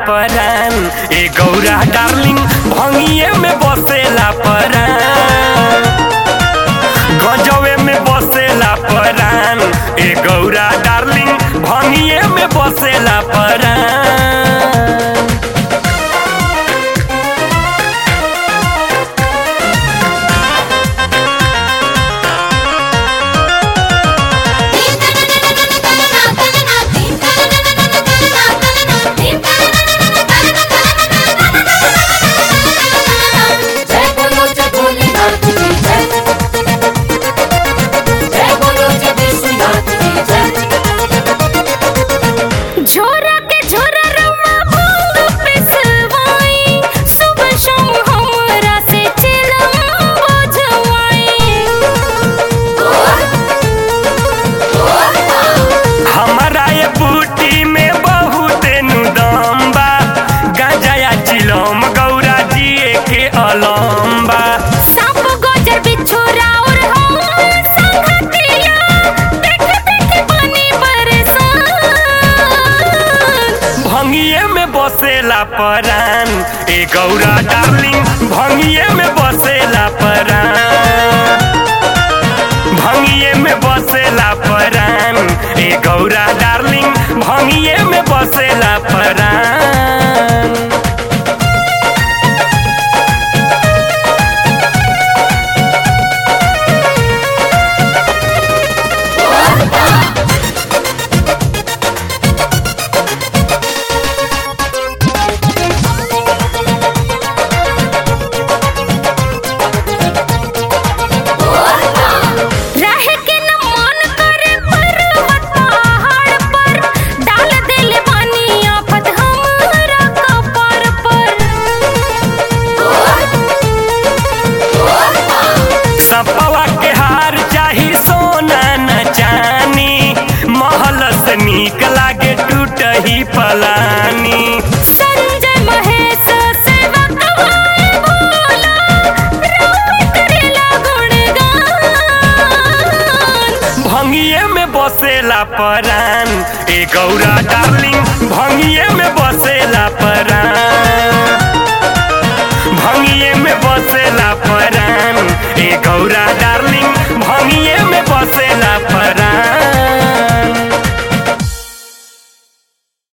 परान ए गौरा डार्लिंग भंगिए में बसेला परान गजवे में बसेला परान ए गौरा डार्लिंग भंगिए में बसेला परान जय बोलो जय भोलेनाथ की जय जय बोलो जय विश्वनाथ की जय झोरा के झोरा रवा भंग पिसवाई सुबह शाम हमरा से चिलम बजवाई हमारा ये बूटी में बहुत नुदम बा गांजा चिलम गौरा जिए के अलम्बा सांप गोजर बिछोरा और हम संगतिया देख देख बनी परेशान भंगिए में बसेला परान ए गौरा डार्लिंग भंगिए में बसेला परान भंगिए में बसेला परान ए गौरा डार्लिंग भंगिए में बसेला परान रह के न मन करे पर्वत पहाड़ पर डाल देले पानी आफत हमरा कपार पर सपवा के हार चाही सोना न चानी महल से नीक लागे टूट ही पलानी संजय महेश सेवक भाई भोला राम करेला गुणगान भंगिए में बसेला परान ए गौरा डार्लिंग भंगिए में बसेला परान भंगिए में बसेला परान ए गौरा डार्लिंग